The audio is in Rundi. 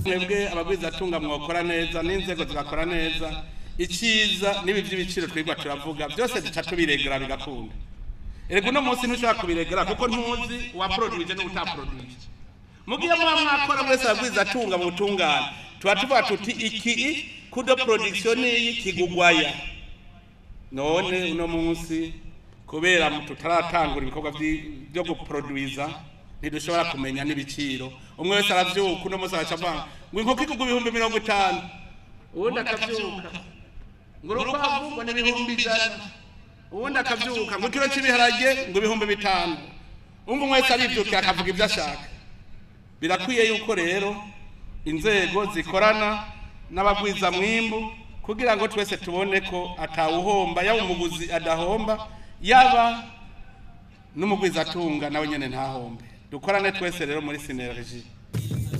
mwebwe abagwizatunga mwokora neza n'inzego zigakora neza icyiza n'ibi by'ibiciro twigwa turavuga byose duca tubiregera bigakunda erega uno munsi ntushobora kubiregera kuko ntuzi uwaporodwije n'utaporodwije mugiye muba mwakora mwese abagwizatunga mu butungane tuba tuvuga tuti iki kudo production iyi kigugwaya none uno munsi kubera tutaratangura ibikorwa vyi- vyo guproduiza ntidushobora kumenya n'ibiciro umwe wese aravyuka uno munsi araca avuga ngo inkoko igugwa ibihumbi mirongo itanu uwundi akavyuka ngo urukwavu ngo ni ibihumbi ijana uwundi akavyuka ngo ikiro cy'ibiharage ngo ibihumbi bitanu umwe wese arivyukiye akavuga ibyo ashaka birakwiye yuko rero inzego zikorana n'abagwiza mwimbu kugira ngo twese tubone ko atawuhomba yaba umuguzi adahomba yaba n'umugwizatunga nawe nyene ntahombe dukorane twese rero muri sinergie